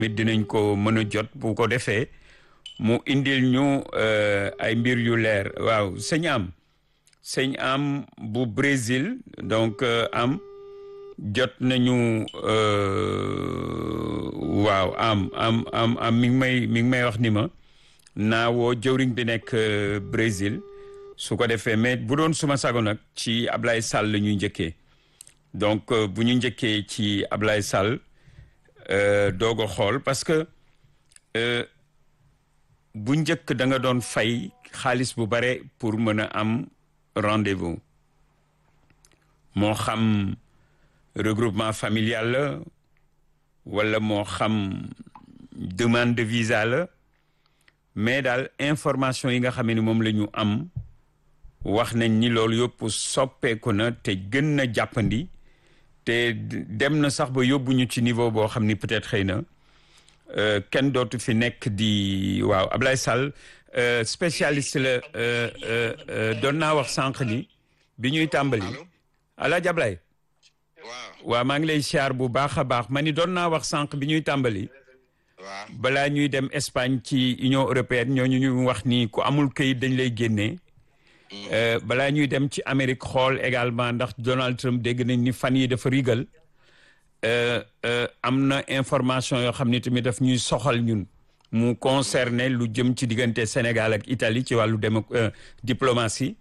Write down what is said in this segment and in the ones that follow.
mit dinañ ko mën a jot bu ko defee mu indil ñu ay mbir yu leer waaw sëñ am sëñ am bu Brésil donc am jot nañu waaw am am am am mi ngi may mi ngi may wax ni ma naa woo jëwriñ bi nekk Brésil su ko defee mais bu doon suma sago nag ci Ablaye Sall la ñuy njëkkee donc bu ñu njëkkee ci Ablaye Sall doog a xool parce que bu njëkk da nga doon fay xaalis bu bare pour mën a am rendez-vous moo xam regroupement familial la wala moo xam demande de visa la mais daal information yi nga xam ne moom la ñu am wax nañ ni loolu yëpp soppeeku na te gën na jàppandi te dem na sax ba yóbbuñu ci niveau boo xam ni peut-être xëy na kenn dootu fi nekk di waaw Ablaye Sall spécialiste la doon naa wax sànq ni bi ñuy tàmbali Alaaji Ablaye waaw maa ngi lay siyaar bu baax a baax ma ni doon naa wax sànq bi ñuy tàmbali balaa ñuy dem Espagne ci Union européenne ñooñu ñu wax ni ku amul këyit dañ lay génnee balaa ñuy dem ci Amérique xool également ndax Donald Trump dégg nañ ni fan yi dafa rigal am na information yoo xam ne tamit daf ñuy soxal ñun mu concerné lu jëm ci diggante Sénégal ak Italie ci wàllu démo diplomatie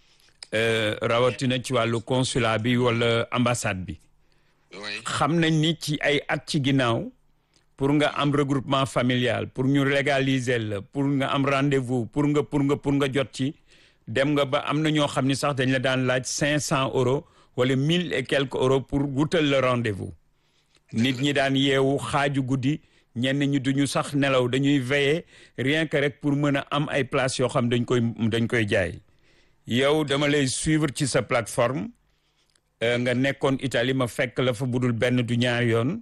rawatina ci wàllu consulat bi wala ambassade bi xam nañ ni ci ay at ci ginnaaw pour nga am regroupement familial pour ñu légaliser la pour nga am rendez-vous pour nga pour nga pour nga jot ci dem nga ba am na ñoo xam ni sax dañ la daan laaj cinq cent euros wala mille et quelques euros pour wutal le rendez-vous nit ñi daan yeewu xaaju guddi ñenn ñi duñu sax nelaw dañuy veiller rien que rek pour mën a am ay places yoo xam dañ koy dañ koy jaay yow dama lay suivre ci sa plateforme nga nekkoon Italie ma fekk la fa budul benn du ñaar yoon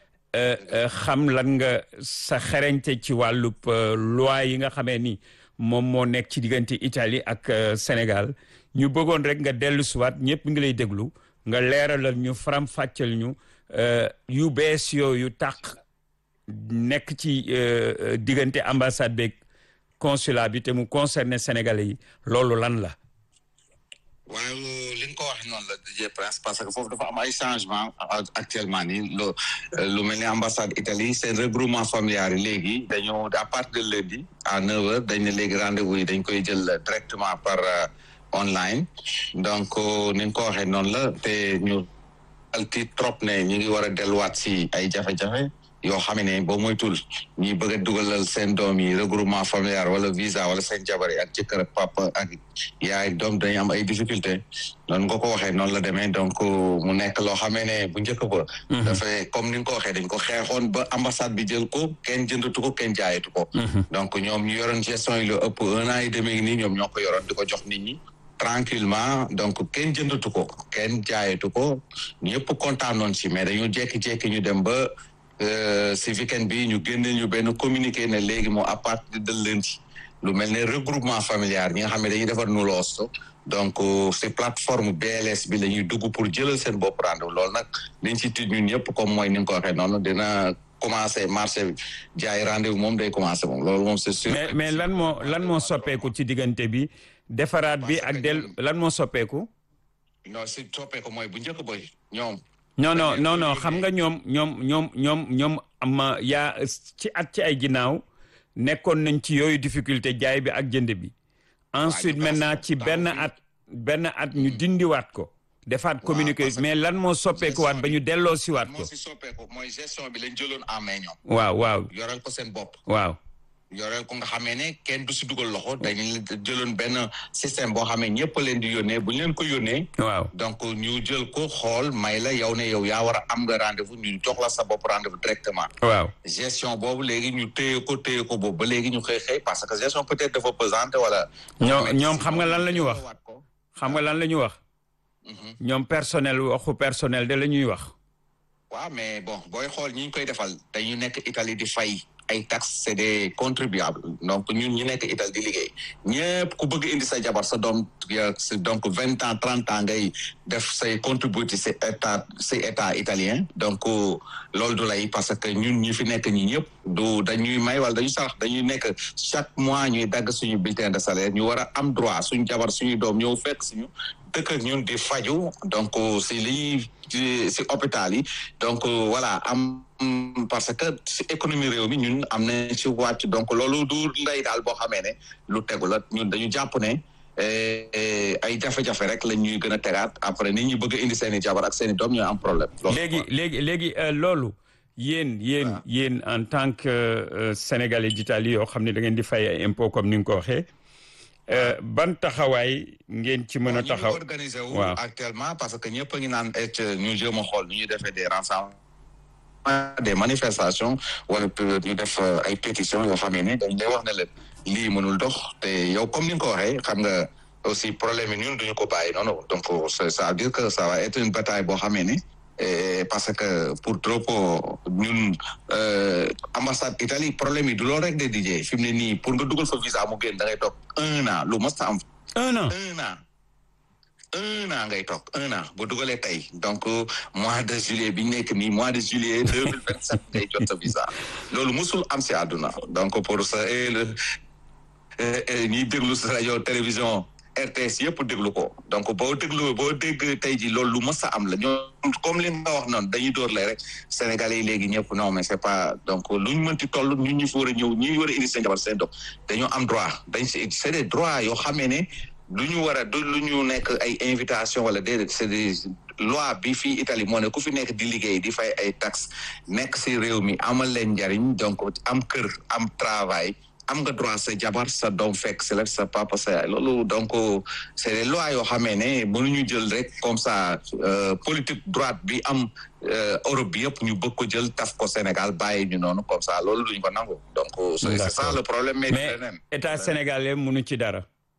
xam lan nga sa xereñte ci wàllub loi yi nga xamee ni moom moo nekk ci diggante Italie ak Sénégal ñu bëggoon rek nga dellu siwaat ñëpp ngi lay déglu nga leeralal ñu faram fàccal ñu yu bees yooyu tàq nekk ci diggante ambassade beeg consulat bi te mu concerné Sénégalais yi loolu lan la. waaw li nga ko wax noonu la DJ Prince parce que foofu dafa am ay changement actuellement nii lu lu mel ni ambassade Italie seen regroupement familial yi léegi dañoo à partir de lundi à neuf heures dañ ne léegi rendez-vous yi dañ koy jël directement par online donc ni nga ko waxee noonu la te ñu alti trop ne ñu ngi war a delluwaat si ay jafe-jafe yoo xam ne boo moytul ñi bëgg a dugalal seen doom yi regroupement familial wala visa wala seen jabar yi ak jëkkër ak papa ak yaay doom dañuy am ay difficulté noonu nga ko waxee noonu la demee donc mu nekk loo xamee ne bu njëkk ba dafay comme ni nga ko waxee dañ ko xeexoon ba ambassade bi jël ko kenn jëndatu ko kenn jaayatu ko donc ñoom ñu yoroon gestion yi lu ëpp un an et demi nii ñoom ñoo ko yoroon di ko jox nit ñi tranquillement donc kenn jëndatu ko kenn jaayatu ko ñëpp kontaanoon si mais dañu jékki-jékki ñu dem ba si weekend bi ñu génne ñu benn communiqué ne léegi moo à partir de lundi lu mel ne regroupement familial ñi nga xam ne dañuy defar nu loos donc si plateforme BLS bi la ñuy dugg pour jëlal seen bopp rendez-vous loolu nag liñ si tudd ñun ñëpp comme mooy ni nga ko waxee noonu dina commencé marché jaay rendez-vous moom day commencé moom loolu moom c'est sûr. mais mais lan moo lan moo soppeeku ci diggante bi defaraat bi ak del lan moo soppeeku. non si soppeeku mooy bu njëkk boy ñoom. non non non non xam nga ñoom ñoom ñoom ñoom ñoom am yaa ci at ci ay ginnaaw nekkoon nañ ci yooyu difficulté jaay bi ak jënd bi ensuite maintenant ci benn at benn at ñu dindiwaat ko defaat communiqué mais lan moo soppeekuwaat ba ñu delloo siwaat ko moo si soppeeku mooy gestion bi lañ jëloon en main ñoom waaw waaw yoreel ko seen bopp waaw yoreel ko nga xamee ne kenn du si dugal loxo dañu jëloon benn système boo xamee ñëpp leen di yónnee bu ñu leen ko yónnee waaw donc ñu jël ko xool may la yow ne yow yaa war a am nga rendez-vous ñu jox la sa bopp rendez-vous directement waaw gestion boobu léegi ñu téye ko téye ko boobu ba léegi ñu xëy xëy parce que gestion peut-être dafa pesante wala ñoom ñoom xam nga lan la ñu wax xam nga lan la ñu wax ñoom personnel waxu personnel de la ñuy wax waaw mais bon booy xool ñi ñu koy defal dañu nekk Italie di fay ay taxes c'est des contribuables donc ñun ñu nekk Italie di liggéey ñëpp ku bëgg indi sa jabar sa doom donc vingt ans trente ans ngay def say contributi si état si état italien donc loolu du lay parce que ñun ñi fi nekk ñi ñëpp du dañuy may wala dañuy sarax dañuy nekk chaque mois ñuy dagg suñu bulletin de salaire ñu war a am droit suñu jabar suñu doom ñëw fekk suñu dëkk ak ñun di faju donc si li si hôpital yi donc voilà am parce que si économie réew mi ñun am nañ ci wàcc donc loolu du lay daal boo xamee ne lu tegu la ñun dañu jàpp ne ay jafe-jafe rek la ñuy gën a tegaat après nit ñi bëgg a indi seen i jabar ak seen i doom ñooy am problème. léegi léegi léegi loolu yéen yéen yéen en tant que sénégalais d'Italie yoo xam ne da ngeen di fay ay impôt comme ni nga ko waxee. ban taxawaay ngeen ci mën a taxaw ñu organisé wu actuellement parce que ñëpp a ngi naan et ñu jéem a xool nu ñuy defee des rassemblements des manifestations wala ñu def ay pétitions yoo xam ne dañ lay wax ne leen lii mënul dox te yow comme ni nga ko waxee xam nga aussi problème yi ñun duñu ko bàyyi noonu donc ça veut dire que ça va être une bataille boo xamee ne parce que pour trop ñun ambassade Italie problème yi du loolu rek de DJ fi mu ne nii pour nga dugal fa visa mu génn da ngay toog un an lu mos a am. un an un an un an ngay toog un an bu dugalee tey donc mois de juillet bi ñu nekk nii mois de juillet deux mille vingt sept ngay jot sa visa loolu mosul am si àdduna donc pour ça ñiy déglu sa rajo télévision. RTS yëpp déglu ko donc boo déglu boo dégg tey ji loolu lu mës a am la ñoom comme li nga wax noonu dañuy door lay rek sénégalais yi léegi ñëpp non mais c'est pas donc lu ñu mënti toll ñun ñu fi war a ñëw ñi war a indi seen jabar seen doom dañoo am droit dañ si c'est des droits yoo xamee ne lu ñu war a du lu ñu nekk ay invitation wala déedéet c'est des loi bi fii Italie moo ne ku fi nekk di liggéey di fay ay taxes nekk si réew mi amal leen njariñ donc am kër am travail am nga droit sa jabar sa doom fekk si la sa papa sa yaay loolu donc c'est des lois yoo xamee ne mënuñu jël rek comme ça politique droite bi am Europe bi yëpp ñu bëgg ko jël taf ko Sénégal bàyyi ñu noonu comme ça loolu duñ ko nangu donc c'est ça le problème mais état sénégalais mënu ci dara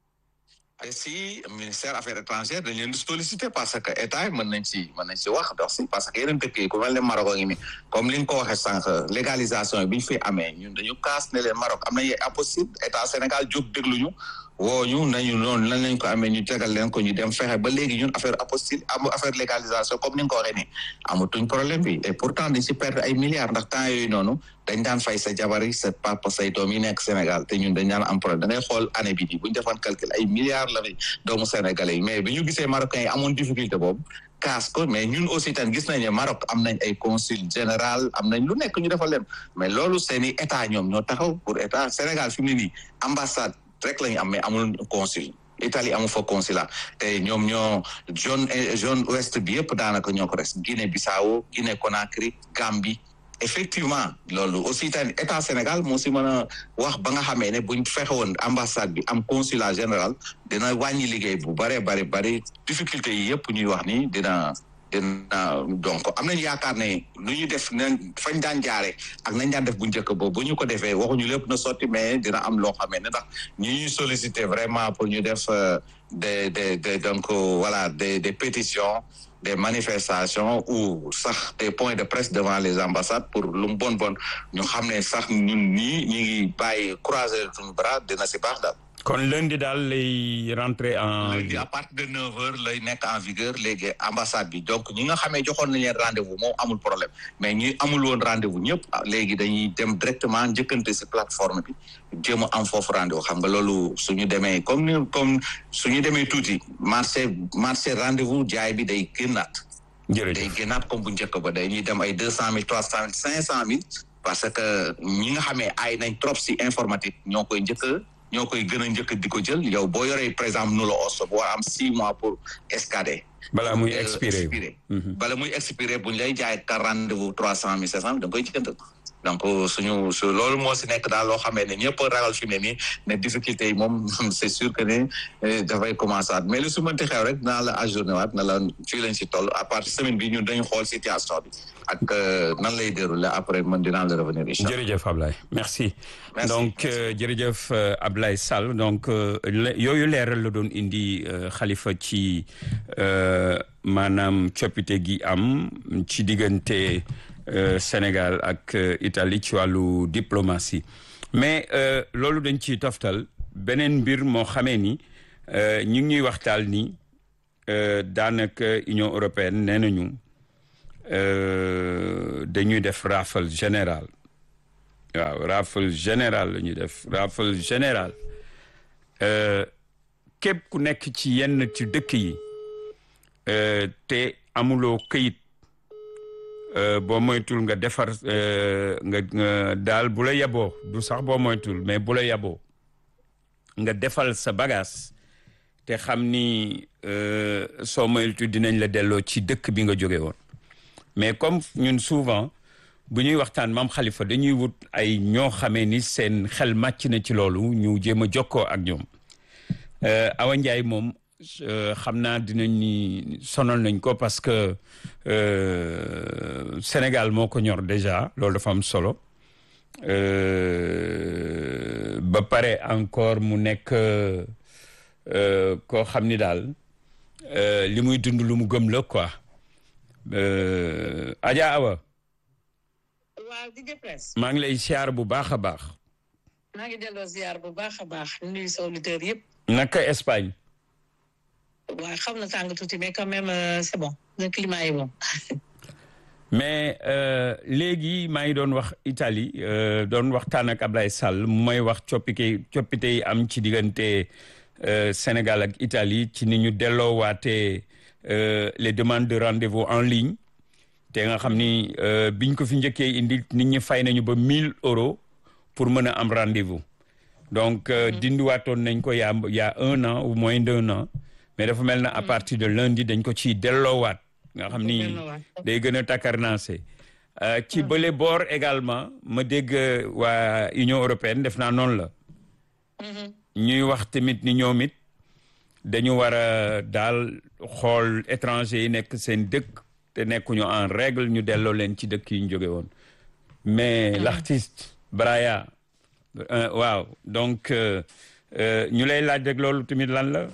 et si ministère affaires étrangères dañ leen di solliciter parce que état yi mën nañ ci mën nañ ci wax dox si parce que yeneen dëkk yi ku mel ne Maroc ngi ni comme li nga ko waxee sànq légalisation yi bi ñu fi amee ñun dañu kaas ne leen Maroc am nañu impossible état Sénégal jóg dégluñu woo ñu nañu noonu lan lañ ko amee ñu tegal leen ko ñu dem fexe ba léegi ñun affaire apostille am affaire légalisation comme ni nga ko waxee nii amatuñ problème bi et pourtant dañ si perdre ay milliards ndax temps yooyu noonu dañ daan fay sa jabar yi sa papa say doom yi nekk Sénégal te ñun dañ daan am problème da ngay xool année bi nii bu ñu defoon calcul ay milliards la doomu sénégalais yi mais bi ñu gisee marocains yi amoon difficulté boobu kaas ko mais ñun aussi tan gis nañ ne Maroc am nañ ay consul général am nañ lu nekk ñu defal leen mais loolu seeni état ñoom ñoo taxaw pour état Sénégal fi mu ne nii ambassade rek la ñu am mais amul consul Italie amu fa consulat te ñoom ñoo zone zone ouest bi yëpp daanaka ñoo ko res Guinée Bissau Guinée Conakry Gambie effectivement loolu aussi tamit état Sénégal moo si mën a wax ba nga xamee ne buñ fexe woon ambassade bi am consulat général dina wàññi liggéey bu bare bare bari difficulté yi yëpp ñuy wax ni dina dina donc am nañu yaakaar ne lu ñu def nañ fañ daan jaare ak nañ daan def bu njëkk boobu bu ñu ko defee waxuñu lépp na sotti mais dina am loo xamee ne ndax ñi ñuy solliciter vraiment pour ñu def des des des donc voilà des des pétitions des manifestations ou sax des points de presse devant les ambassades pour lu mu bon bon ñu xam ne sax ñun ñii ñu ngi bàyyi croiser suñu bras dina si baax daal. kon lundi daal lay rentrer en. lundi à partir de neuf heures lay nekk en vigueur léegi ambassade bi donc ñi nga xamee joxoon nañ leen rendez-vous moom amul problème mais ñi amul woon rendez-vous ñëpp léegi dañuy dem directement njëkkante si plateforme bi jéem a am foofu rendez-vous xam nga loolu suñu demee comme ni comme suñu demee tuuti marché marché rendez-vous jaay bi day génnaat. jërëjëf day génnaat comme bu njëkk ba day ñuy dem ay deux cent mille trois cent mille cinq cent mille parce que ñi nga xamee ay nañ trop si informatique ñoo koy njëkk ñoo koy gën a njëkk di ko jël yow boo yoree par exemple nu la os boo am six mois pour escader. balaa muy expiré bala muy expiré buñ lay jaay ka rendez-vous trois cent mille cinq cent da nga koy jënd donc suñu su loolu moo si nekk daal loo xamee ne ñëpp ragal fi mu ne nii ne difficulté yi moom c'est sûr que ne dafay commencer waat mais lu su mënti xew rek naa la ajourné waat na la fii lañ si toll à partir semaine bi ñun dañu xool situation bi ak nan lay dérouler après man dinaa la revenir incha allah jërëjëf Ablaye merci. Merci. donc jërëjëf Ablaye Sall donc yooyu leeral la doon indi xalifa ci maanaam coppite gi am ci diggante Sénégal ak Italie ci wàllu diplomatie mais loolu dañ ciy toftal beneen mbir moo xamee ni ñu ngi ñuy waxtaal ni daanaka Union européenne nee nañu dañuy def rafale général waaw rafale général la ñuy def rafale général képp ku nekk ci yenn ci dëkk yi te amuloo këyit boo moytul nga defar nga daal bu la yaboo du sax boo moytul mais bu la yaboo nga defal sa bagage te xam ni soo moytu dinañ la delloo ci dëkk bi nga jóge woon mais comme ñun souvent bu ñuy waxtaan maam Khalifa dañuy wut ay ñoo xamee ni seen xel màcc na ci loolu ñu jéem a jokkoo ak ñoom Awa Ndiaye moom xam naa dinañ ni sonal nañ ko parce que Sénégal moo ko ñor déjà loolu dafa am solo ba pare encore mu nekk koo xam ni daal li muy dund lu mu gëm la quoi Adja Awa waaw di Prince maa ngi lay siyaar bu baax a baax maa ngi delloo ziar bu baax a baax nuyu sa auditeurs yëpp naka Espagne waaw xam na tàng tuuti mais quand même c'est bon le climat est bon mais léegi maa ngi doon wax Italie doon waxtaan ak Ablaye Sall mu may wax coppite coppite yi am ci diggante Sénégal ak Italie ci ni ñu delloowaatee les demandes de rendez-vous en ligne te nga xam ni biñ ko fi njëkkee indi nit ñi fay nañu ba 1000 euros pour mën a am rendez-vous donc dindiwaatoon nañ ko yaa y a un an ou moins d'un an mais dafa mel na à partir de lundi dañ ko ciy delloowaat nga xam ni day gën a takkarnaase ci bële boor également ma dégg waa Union européenne def naa noonu la ñuy wax tamit ni ñoom it dañu war a daal xool étranger yi nekk seen dëkk te nekkuñu en règle ñu delloo leen ci dëkk yi ñu jóge woon mais l'artiste Braya waaw donc ñu lay laaj rek loolu tamit lan la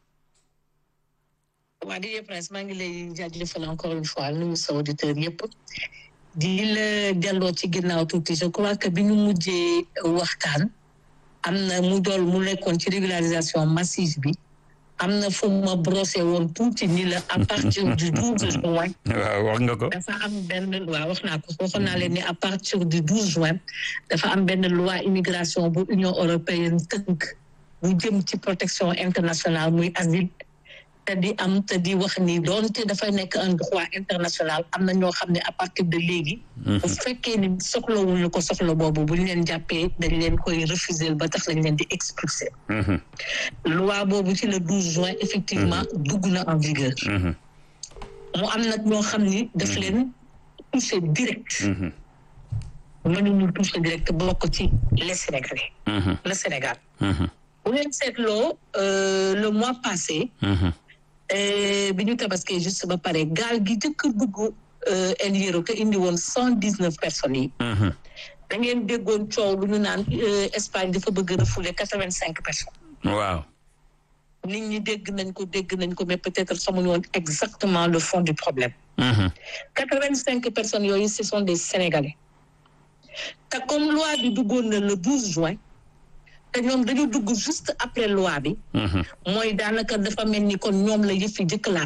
waa di Prince maa ngi lay jaajëfal encore une fois nuyu sa auditeur yëpp di la delloo ci ginnaaw tuuti je crois que bi ñu mujjee waxtaan am na mu dool mu nekkoon ci régularisation massive bi am na fu ma brossé woon tuuti ni la à partir du douze juin waaw wax nga ko dafa am benn waaw wax naa ko waxoon naa leen ni à partir du douze juin dafa am benn loi immigration bu Union européenne tënk bu jëm ci protection internationale muy asile te di am te di wax ni doonte dafay nekk un droit international am na ñoo xam ne à partir de léegi bu fekkee ni soxlawuñu ko soxla boobu buñ leen jàppee dañ leen koy refuser ba tax lañ leen di expulser loi boobu ci le 12 juin effectivement dugg na en vigueur mu am nag ñoo xam ni daf leen touché direct mënuñu touché direct bokk ci les Sénégalais le Sénégal bu leen seetloo le mois passé bi ñu tabaskee juste ba pare gaal gi jëkk dugg El Hierro te indi woon cent dix neuf personnes yi da ngeen déggoon coow lu ñu naan Espagne dafa bëgg refouler quatre vingt cinq personnes waaw nit ñi dégg nañ ko dégg nañ ko mais peut-être xamuñu woon exactement le fond du problème quatre vingt cinq personnes yooyu ce sont des Sénégalais te comme loi bi duggoon na le douze juin te ñoom dañu dugg juste après loi bi mooy daanaka dafa mel ni kon ñoom la yëf yi jëkk laal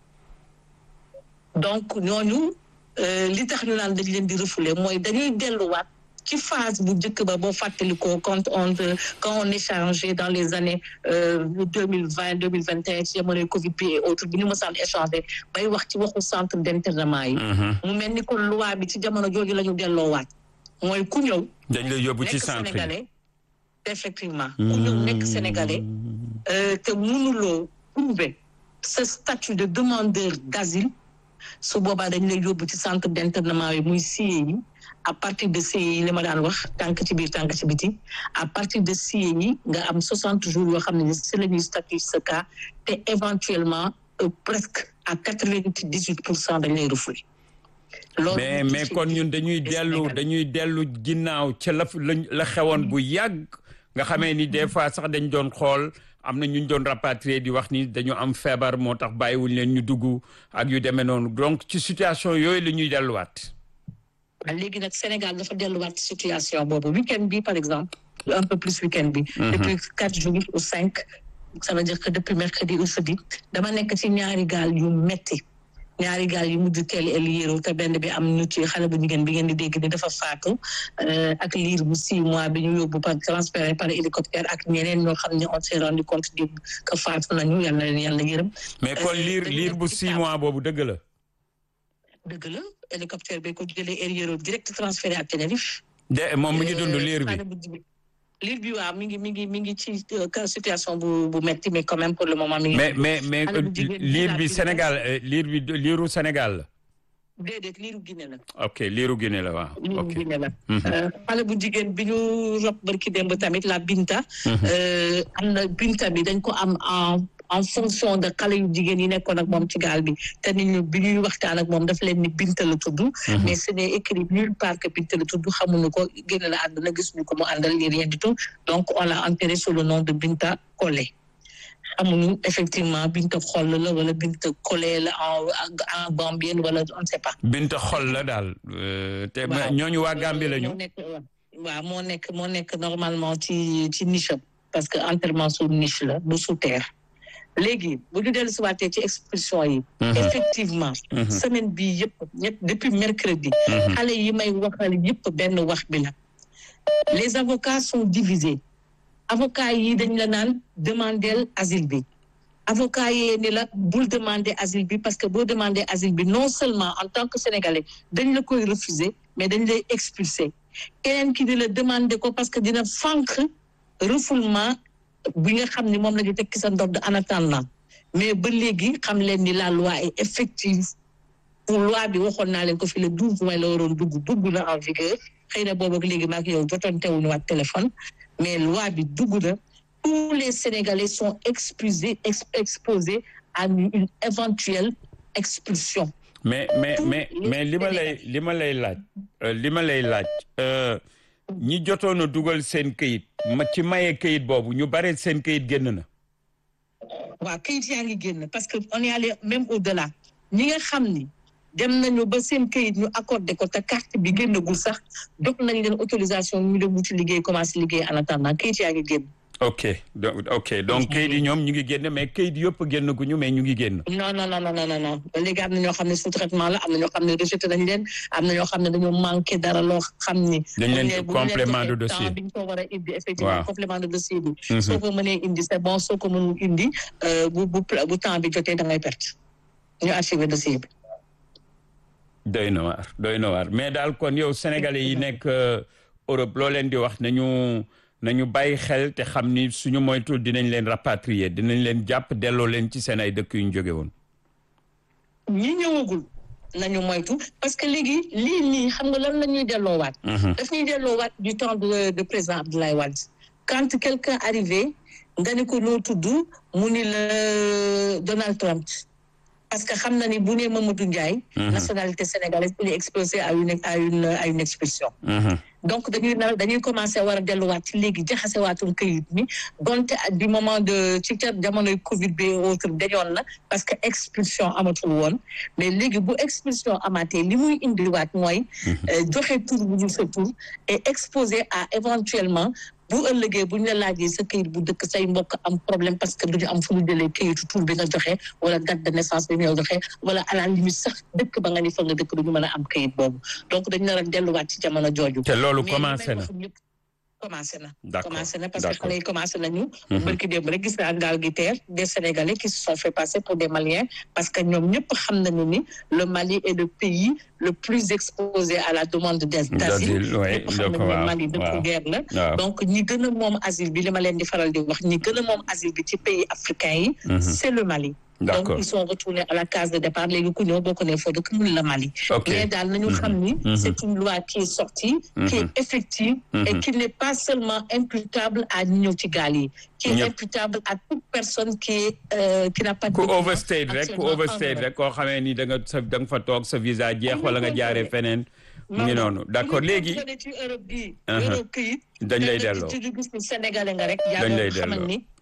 donc ñooñu li tax ñu naan dañ leen di refouler mooy dañuy delluwaat ci phase bu njëkk ba boo fàttalikoo quand on quand on échangeait dans les années deux mille vingt deux mille vingt et un ci jamonoy Covid bi et autres bi ñu mësaan échanger bay wax ci waxu centre d'internement yi mu mel ni kon loi bi ci jamono jooju la ñu delloowaat mooy ku ñëw dañ lay yóbbu ci nekk centre sénégalais effectivement ku ñëw nekk sénégalais te mënuloo prouver ce statut de demandeur d'asile su boobaa dañ lay yóbbu ci centre d'internement yi muy CIE yi à partir de CIE yi li ma daan wax tànk ci biir tànk ci biti à partir de CIE yi nga am soixante jours yoo xam ne si la ñuy statut ce cas te éventuellement presque à quatre-vingt-dix-huit pour cent dañ lay refoulé loolu mais mais kon ñun dañuy dellu dañuy dellu ginnaaw ca la la xewoon bu yàgg nga xamee ni des fois sax dañ doon xool am na ñu doon rapatrier di wax ni dañu am feebar moo tax bàyyiwuñ leen ñu dugg ak yu demee noonu donc ci situation yooyu la ñuy delluwaat. léegi nag Sénégal dafa delluwaat ci situation boobu week-end bi par exemple un peu plus week-end bi depuis quatre jours ou cinq ça veut dire que depuis mercredi ou jeudi dama nekk ci ñaari gaal yu metti ñaari gaal yu mujj teel el yéeru te benn bi am ñu ci xale bu jigéen bi ngeen di dégg ni dafa faatu ak liir bu six mois bi ñu yóbbu par transféré par hélicoptère ak ñeneen ñoo xam ne on s'est rendu compte di que faatu nañu yàlla leen yàlla yërëm mais kon liir liir bu six mois boobu dëgg la dëgg la hélicoptère bi ko jëlee el yéeru direct transféré à Tenerife de moom mi ngi dund liir bi liir bi waaw mi ngi mi ngi mi ngi ci situation bu bu metti mais quand même pour le moment mi ngi. mais mais mais liir bi Sénégal liir bi liiru Sénégal la. déedéet liiru Guinée la. ok liiru Guinée la waaw. liiru Guinée la. xale bu jigéen bi ñu rob barki démb tamit la Binta. am na Binta bi dañ ko am en en fonction de xale yu jigéen yi nekkoon ak moom ci gaal bi te nit ñu bi ñuy waxtaan ak moom daf leen ni Binta la tudd. mais ce n'est écrit nulle part que Binta la tudd xamuñu ko génn la àdduna gisuñu ko mu àndal ni rien du tout donc on l'a enterré sous le nom de Binta Collé. xamuñu effectivement Binta Xoll la wala Binta Collé la en en Gambienne wala on ne sait pas. Binta Xoll la daal. te ñooñu waa Gambie la ñu. waaw moo nekk moo nekk normalement ci ci niche parce que enterrement sous niche la bu sous terre. léegi bu ñu dellu si waatee ci expulsion yi effectivement semaine bi yëpp ñëpp depuis mercredi xale yi may waxal yëpp benn wax bi la les avocats sont divisés avocats yi dañ la naan demandeel asile bi avocat yee ni la bul demander asile bi parce que boo demander asile bi non seulement en tant que sénégalais dañ la koy refuser mais dañ lay expulser keneen ki di la demander ko parce que dina fànq refoulement bi nga xam ni moom la ñu tekki sa ndodd en attendant mais ba léegi xam leen ni la loi est effective pour loi bi waxoon naa leen ko fi le douze juin la waroon dugg dugg na en vigueur xëy na boobu ak léegi maak yow jotoon teewuñu waat téléphone mais loi bi dugg na tous les Sénégalais sont expulsés exposés à une éventuelle expulsion mais mais mais mais li ma lay li ma lay laaj li ma lay laaj ñi jotoon a dugal seen këyit ma ci maye këyit boobu ñu bare seen këyit génn na. waaw këyit yaa ngi génn parce que on est allé même au-delà ñi nga xam ni dem nañu ba seen këyit ñu accordé ko te carte bi génnagul sax jox nañ leen autorisation ñu dem wuti liggéey commencé liggéey en attendant këyit yaa ngi génn. ok donc ok donc këyit yi ñoom ñu ngi génn mais këyit yëpp génn guñu mais ñu ngi génn. non non non non non non ba léegi am na ñoo xam ne sous traitement la am na ñoo xam ne rejeté nañ leen am na ñoo xam ne dañoo manqué dara loo xam ni. dañ leen complément de dossier bi ñu ko war a indi effectivement complément de dossier bi. soo ko mënee indi c'est bon soo ko mënul indi bu bu bu temps bi jotee da ngay perte ñu archivé dossier bi. doy na waar doy na waar mais daal kon yow sénégalais yi nekk Europe loo leen di wax nañu. nañu bàyyi xel te xam ni suñu moytul dinañ leen rapatrier dinañ leen jàpp delloo leen ci seen ay dëkk yu ñu jóge woon. ñi ñëwagul nañu moytu parce que léegi lii nii xam nga lan la ñuy delloowaat. daf ñuy delloowaat du temps de de président Abdoulaye Wade. quand quelqu'un arrivé nga ni ko noo tudd mu ni la Donald Trump parce que xam na ni bu nee Mamadou Ndiaye. nationalité sénégalaise il est exposé à une à une à une expulsion. donc dañuy na dañuy commencé war a delluwaat ci léegi jaxase waatum këyit mi donte du moment de ci ca jamonoy Covid bi autre dañoon na parce que expulsion amatul woon mais léegi bu expulsion amaatee li muy indiwaat mooy. joxe tur bu ñu sa tur et exposé à éventuellement. bu ëllëgee bu ñu la laajee sa këyit bu dëkk say mbokk am problème parce que duñu am fu ñu jëlee këyitu tur bi nga joxe wala date de naissance bi nga joxe wala à la limite sax dëkk ba nga ni fa nga dëkk duñu mën a am këyit boobu donc dañu nar a delluwaat ci jamono jooju. te loolu commencé na commencé na. d'accord commencé na parce que xale yi commencé nañu. barki démb rek gis naa gaal gi teer des Sénégalais qui se sont fait passer pour des Maliens parce que ñoom ñëpp xam nañu ni le Mali est le pays le plus exposé à la demande d'asile. ñëpp xam nañu ne Mali dëkku guerre la. donc ñi gën a moom asile bi li ma leen di faral di wax ñi gën a moom asile bi ci pays africains yi. c'est le Mali. donc ils sont retournés à la case de départ léegi ku ñëw boo ko nee foo dëkk mun la Mali. mais daal nañu xam ni. c'est une loi qui est sortie. qui est effective. et qui n'est pas seulement imputable à ñi ñëw ci gaal yi. qui est imputable à toute personne qui est qui n'a pas de. ku overstay rek ku overstay rek koo xamee ni da nga sa da nga fa toog sa visa jeex wala nga jaaree feneen. mu ngi noonu d'accord léegi. ci Europe bii. Europe këyit. dañ lay delloo te gis ni Sénégalais nga rek. dañ lay yaa xamal ni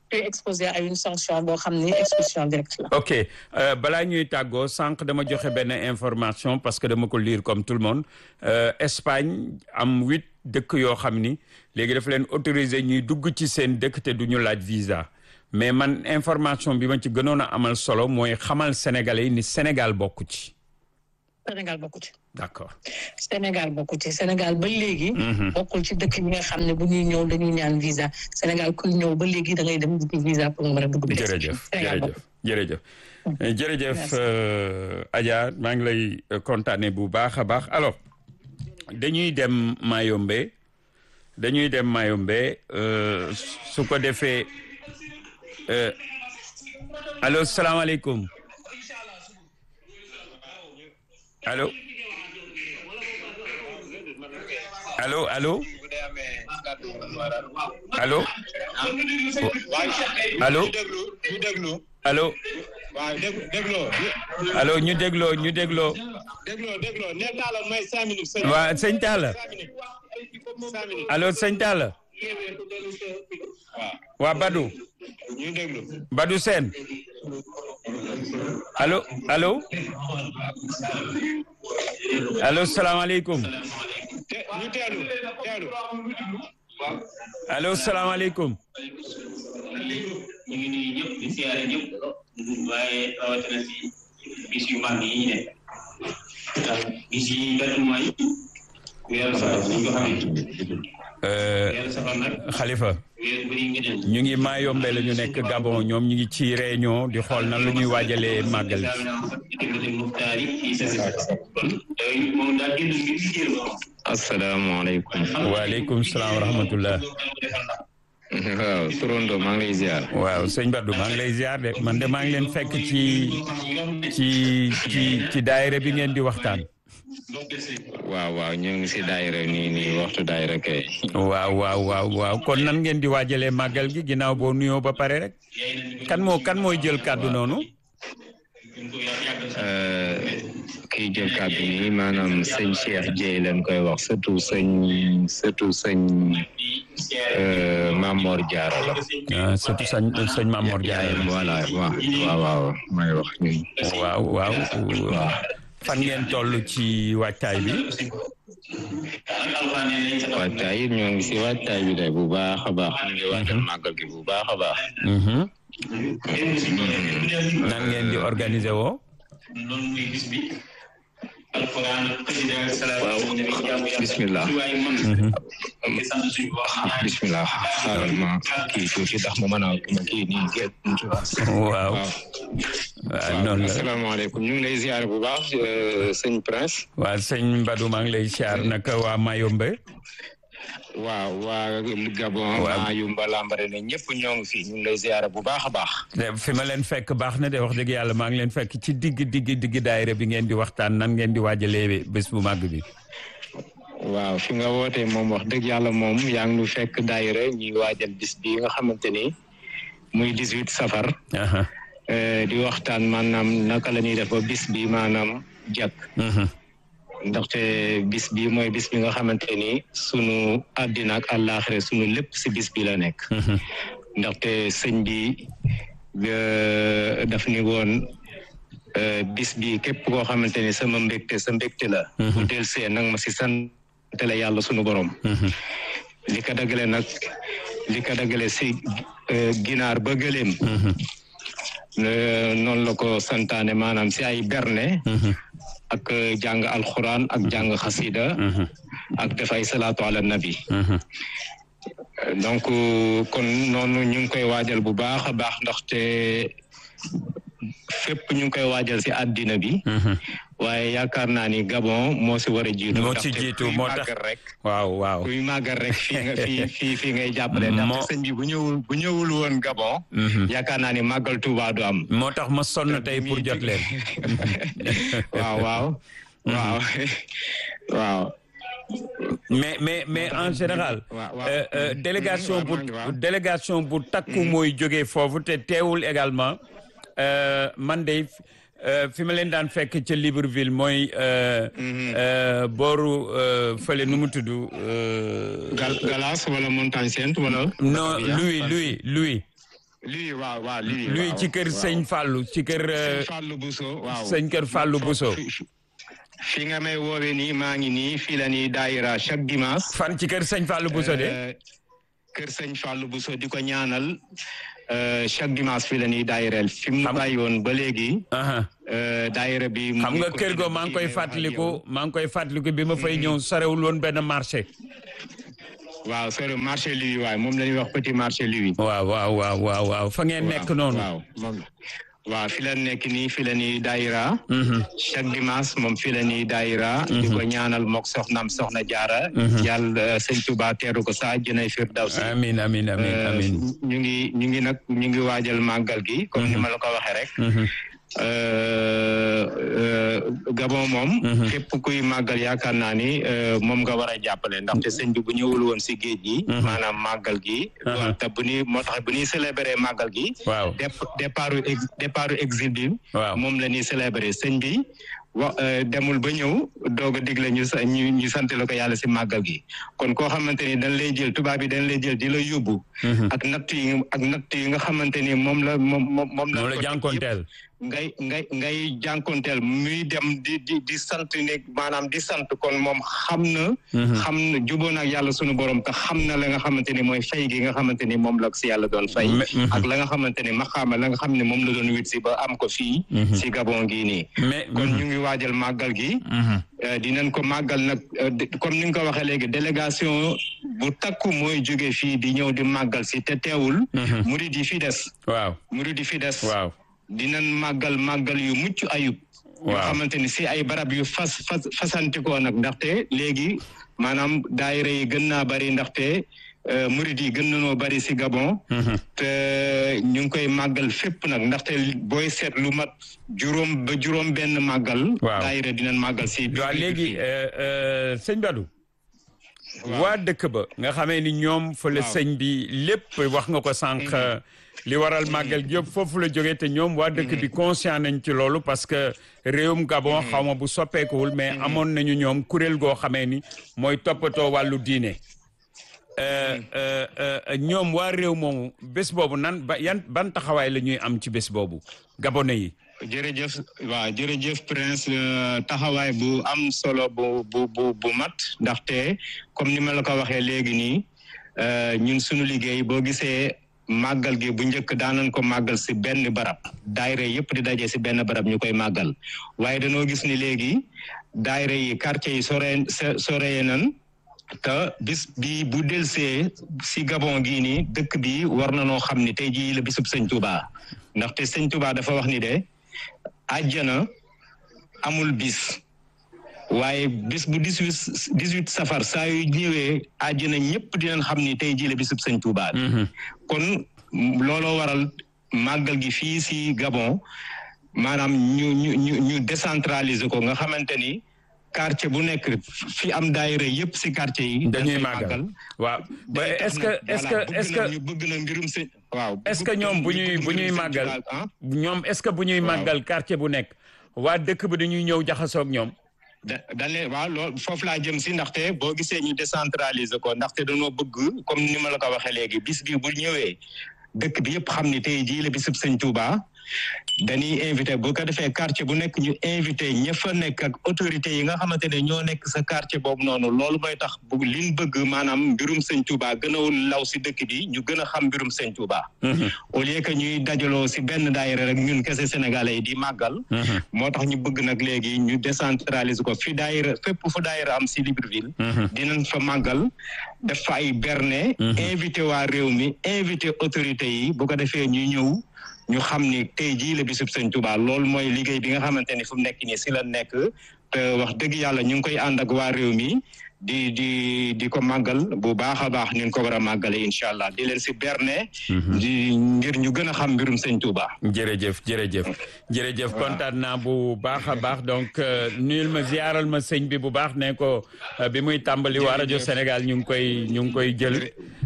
tu es exposé à une sanction boo xam ni expulsion directe la. ok euh, balaa ñuy tàggoo sànq dama joxe benn information parce que dama ko lire comme tout le monde euh, Espagne am huit dëkk yoo xam ni léegi dafa leen autorisé ñuy dugg ci seen dëkk te du ñu laaj visa mais man information bi ma ci gënoon a amal solo mooy xamal sénégalais yi ni Sénégal bokku ci Sénégal bokku ci. d'accord Sénégal bokku ci Sénégal ba léegi. bokkul ci dëkk yi nga xam ne bu ñuy ñëw dañuy ñaan visa Sénégal kuy ñëw ba léegi da ngay dem di visa pour nga mën a dugg. jërëjëf Sénégal jërëjëf bokku jërëjëf jërëjëf Merci. euh, Adja maa ngi lay euh, kontaane bu baax a baax alors dañuy dem Mayombe dañuy dem Mayombe euh, su ko defee euh, allo salaamaaleykum allo allo allo allo allo ñu déglu ñu déglu allo waaw déglu dégloo allo ñu dégloo ñu dégloo dégloo dégloo nee naa la may cinq minutes sëñ waa sëñ Talla cinq minutes cinq minutes allo sëñ Talla waaw waa Badou ñu déglu Badou Sène allo allo allo salaamaaleykum te ñu teelu teelu allo salaamaaleykum ñu ngi nuyu ñëpp di siyaare ñëpp waaye rawatina si bis yu mag yi ñu ne ndax bis yi benn mooy weeru safar ñu ko xamee Euh, weeru safar nag Khalifa weer bëri ngëneel ñu ngi Mayombe la ñu nekk Gabon ñoom ñu ngi ci réunion di xool nan la ñuy waajalee màggal gi muxtaar yi fii sa kon yooyu moom daa génn ngir liggéey moom asalaamaaleykum waaleykum salaam wa rahmatullah waaw Torondo maa ngi lay ziar waaw sëñ Badou maa ngi lay ziar de man de maa ngi leen fekk ci ci ci ci daayira bi ngeen di waxtaan waaw waaw ñu ngi si daayira nii nii waxtu daayira kay waaw waaw waaw waaw kon nan ngeen di waajalee màggal gi ginnaaw boo nuyoo ba pare rek kan moo kan mooy jël kàddu noonu Euh, kiy jël kàddu nii maanaam sëñ Cheikh Dieye leen koy wax surtout sëñ surtout sëñ euh, Mamor Diarra la ah surtout sëñ sëñ Mamor Diarra yaayam voilà waaw waaw waaw may wax ñun waaw waaw fan ngeen toll ci waajtaay bi waajtaay it ñoo ngi si waajtaay bi de bu baax a baax ñu ngi waajal màggal gi bu baax a baax Mhm. nan ngeen di organiser woo loolu muy bis bi alquran xasida salaatu Waaw. nabi jaamu yàlla Bismillah. lu waay mën ngi sant suñu borom ñaan bismillah xaaral ma kii tuuti ndax ma mën a ma kii nii génn waaw waaw noonu la asalaamaaleykum ñu ngi lay ziar bu baax euh, sëñ Prince waaw sëñ Badou maa ngi lay siyaar naka waa Mayombe waaw waa Gabon Waaw. maa yumba lambare ne ñëpp ñoo ngi fi ñu ngi lay ziar bu baax a baax de- fi ma leen fekk baax na de wax dëgg yàlla maa ngi leen fekk ci digg digg digg daayira bi ngeen di waxtaan nan ngeen di waajalee bés bu màgg bi waaw fi nga wootee moom wax dëgg yàlla moom yaa ngi nu fekk daayira ñuy waajal bis bi nga xamante ni muy 18 safar aha euh, di waxtaan maanaam naka la ñuy def ba bis bi maanaam jàkk mhm ndaxte bis bi mooy bis bi nga xamante ni sunu àddina ak àllaaxira sunu lépp si bis bi la nekk mhm ndaxte sëñ bi euh, daf ni woon euh, bis bi képp koo xamante ni sama mbégte sa mbégte la bu del see nag ma si sant la yàlla sunu borom mhm li ko dagale nag li ko dagale si euh, ginaar ba gëléem mhm euh, noonu la ko santaane maanaam si ay berne mhm ak euh, jàng alxuraan ak jàng xasida mhm ak def ay salaatu ala nabi mhm donc kon noonu ñu ngi koy waajal bu baax a baax ndaxte fépp ñu ngi koy waajal si àddina bi mhm waaye yaakaar naa ni Gabon moo si war a jiitu moo ci ndaxte jiitu kuy moo tax màggal rek waaw waaw kuy màggal rek fii nga fii fii fii ngay jàppale Moo- ndaxte sëñ bi bu ñëwul bu ñëwul woon Gabon mhm yaakaar naa ni màggal Tuuba du am moo tax ma sonn tey pour jot leen waaw waaw waaw waaw mais mais mais en général waaw, waaw. euh, euh, délégation waaw, bu maa ngi waaw. délégation bu takku mooy jógee foofu te teewul également euh, man de euh, fi ma leen daan fekk ca Libreville mooy euh, euh, booru euh, fële nu mu tudd euh, Gal Galas wala Montagne Sainte wala. non Louis Louis Louis lii waaw waaw lii luy waaw, ci kër waaw. sëñ Fallou ci kër euh, sëñ Fallou Bousso waaw sëñ kër Fallou Bousso fi- fi- fi nga may woowee nii maa ngi nii fii la nii daayira chaque dimanche fan ci kër sëñ Fallou Bousso de Euh, kër sëñ Fallou Bousso di ko ñaanal euh, chaque dimanche fii la nii daayireel fi mu Xam- bàyyi woon ba léegi aha euh, daayira bi mu xam ngi nga ko kër go def maa ngi koy liggéey ak fàttaliku yow. maa ngi koy fàttaliku bi ma fay ñëw sorewul woon benn marché waaw c'est le marché Louis waay moom la ñuy wax petit marché Louis waaw waaw waaw waaw waaw fa ngeen nekk noonu waaw moom waaw fi la nekk nii fi la nii daayira Mhm. chaque dimanche moom fi la nii daayira di ko ñaanal mook soxnaam soxna jaara yàlla sëñ Tuba teeru ko sa jënay firdawsi amin amin amin Euh, amin ñu ngi ñu ngi nag ñu ngi waajal màggal gi comme ni ma la ko waxee rek Mhm. Euh, euh, Gabon moom képp kuy màggal yaakaar naa ni euh, moom nga war a jàppale ndaxte sëñ bi bu ñëwul woon si géej gi maanaam màggal gi Mhm. te bu ñuy moo tax bu ñuy célébrer màggal gi waaw dép- départ ex départ exil bi waaw moom la ñuy célébrer sëñ bi wa euh, demul ba ñëw doog a digle ñu sa ñu ñu sant la ko yàlla si màggal gi kon koo xamante ni dañ lay jël tubaab yi dañ lay jël di la yóbbu Mhm. ak natt yi ak natt yi nga xamante ni moom la moom moom moom la moom la ko teg yëpp. jànkonteel ngay ngay ngay jànkonteel muy dem di di di sant ne maanaam di sant kon moom xam na xam na jubóon ak yàlla sunu borom te xam na la nga xamante ni mooy fay gi nga xamante ni moom la ko si yàlla doon fay Me- mhm. ak la nga xamante ni maxaama la nga xam ne moom la doon wit si ba am ko fii si Gabon gii nii mais kon ñu ngi waajal màggal gi Mhm. Euh, dinañ ko màggal nag euh, de- comme ni nga ko waxee léegi délégation bu takku mooy jóge fii di ñëw di màggal si te teewul Mhm. murid yi fi des waaw murid yi fi des waaw dinañ màggal màggal yu mucc ayub yoo Waaw. xamante ni si ay barab yu fas fas fasantikoo nag ndaxte léegi maanaam daayira yi gën naa bari ndaxte euh, murid yi gën nanoo bari si Gabon Mhm. te ñu ngi koy màggal fépp nag ndaxte booy seet lu mat juróom ba juróom benn màggal Waaw. daayira dinañ màggal si waaw léegi euh, euh, sëñ Badou waa dëkk ba nga xamee ni ñoom fa la Waaw. sëñ bi lépp wax nga ko sànq li waral màggal gi yëpp foofu la jógee te ñoom waa dëkk bi conscient nañ ci loolu parce que réewum Gabon xaw ma bu soppeekuwul mais amoon nañu ñoom kuréel goo xamee ni mooy toppatoo wàllu diine Euh, euh, euh, ñoom waa réew moomu bés boobu nan ba yan ban taxawaay la ñuy am ci bés boobu gabonais yi jërëjëf waaw jërëjëf Prince euh, taxawaay bu am solo bu bu bu bu mat ndaxte comme ni ma la ko waxee léegi nii euh, ñun suñu liggéey boo gisee màggal gi bu njëkk daanañ ko màggal si benn barab daayira yëpp di daje si benn barab ñu koy màggal waaye dañoo gis ni léegi daayira yi quartier yi sore soreye nan te bis bi bu delsee si Gabon gii nii dëkk bi war na noo xam ni tey jii la bisub sëñ Touba ndaxte sëñ Touba dafa wax ni de àjjana amul bis waaye bis bu dix huit dix huit safar saa yu ñëwee àjjana ñëpp dinañ xam ni tey jii la bisub sëñ Touba bi kon looloo waral màggal gi fii si Gabon maanaam ñu ñu ñu ñu décentraliser ko nga xamante ni quartier bu nekk fi am daayira yëpp si quartier yi. dañuy dañ koy màggal waaw ba day tax est-ce que nag, est-ce voilà, que bëgg est-ce na- que ñu bëgg na mbirum sëñ waaw. est-ce que bëgg ñoom bu ñu ñuy bëgg bu ñuy mbirum sëñ màggal Tuubaa, ah. ñoom est-ce que bu ñuy Waaw. màggal quartier bu nekk waa dëkk bi dañuy ñëw jaxasoo ak ñoom da dañ leen waaw loolu foofu laa jëm si ndaxte boo gisee ñu décentraliser ko ndaxte dañoo bëgg comme ni ma la ko waxee léegi bis bi bu ñëwee dëkk bi yëpp xam ni tey jii la bisub sëñ Touba dañuy invité bu ko defee quartier bu nekk ñu invité ña fa nekk ak autorités yi nga xamante ne ñoo nekk sa quartier boobu noonu loolu mooy tax bu liñ bëgg maanaam mbirum sëñ Touba gën a law si dëkk bi ñu gën a xam mbirum sëñ Touba. au lieu que ñuy dajaloo si benn daayira rek ñun kese sénégalais yi di màggal. moo tax ñu bëgg nag léegi ñu décentraliser ko fi daayira fépp fu daayira am si Libreville. dinañ fa màggal def fa ay berne. invité waa réew mi invité autorités yi bu ko defee ñuy ñëw ñu xam ni tey jii la bisub sëñ Touba loolu mooy liggéey bi nga xamante ni fu mu nekk nii si la nekk te wax dëgg yàlla ñu ngi koy ànd ak waa réew mi di di di ko màggal bu baax a baax ñu ko war a màggale incha allah di leen si berne. di ngir ñu gën a xam mbirum sëñ Touba. jërëjëf jërëjëf jërëjëf kontaan naa bu baax a baax donc euh, nuyul ma ziaral ma sëñ bi bu baax ne ko euh, bi muy tàmbali waa rajo Sénégal ñu ngi koy ñu ngi koy jël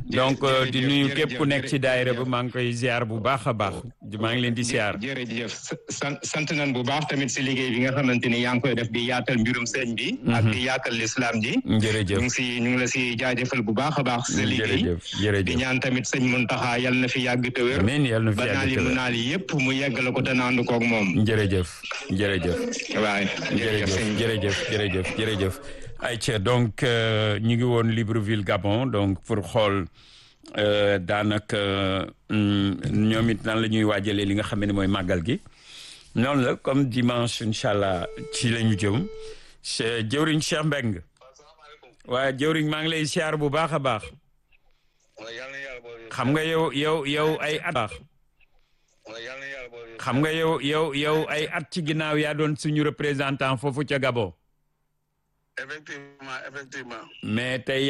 donc jërëjëf, di nuyu jërëjëf, képp ku nekk ci jërëjëf. daayira ba maa ngi koy ziar bu baax a baax maa ngi leen di ziar. jërëjëf sant sant nañ bu baax tamit si liggéey bi nga xamante ni yaa ngi koy def di yaatal mbirum sëñ bi. ak di yaatal lislaam ji. ñu jërëjëf ngi si ñu ngi la si jaajëfal bu baax a baax. sa liggéey jërëjëf di jërëjëf ñaan tamit sëñ Muntaxa yal na fi yàgg te wér. amiin yàlla na fi ba naal yi yàgg mu te naal yëpp mu yeggale ko te naandu koog moom. jërëjëf jërëjëf waaye jërëjëf sëñ jërëjëf bi. jërëjëf jërëjëf jërëjëf ayca donc euh, ñu ngi woon Libreville Gabon donc pour xool euh, daanaka hum, ñoom it nan la ñuy waajalee li nga xam ne mooy màggal gi noonu la comme dimanche incha allah ci la ñu jëm che- jëwriñ Cheikh Mbeng waaye jëwriñ maa ngi lay siyaar bu baax a baax xam nga yow yow yow ay at baax xam nga yow yow yow ay at ci ginnaaw yaa doon suñu représentant foofu ca Gabon effectivement effectivement mais tey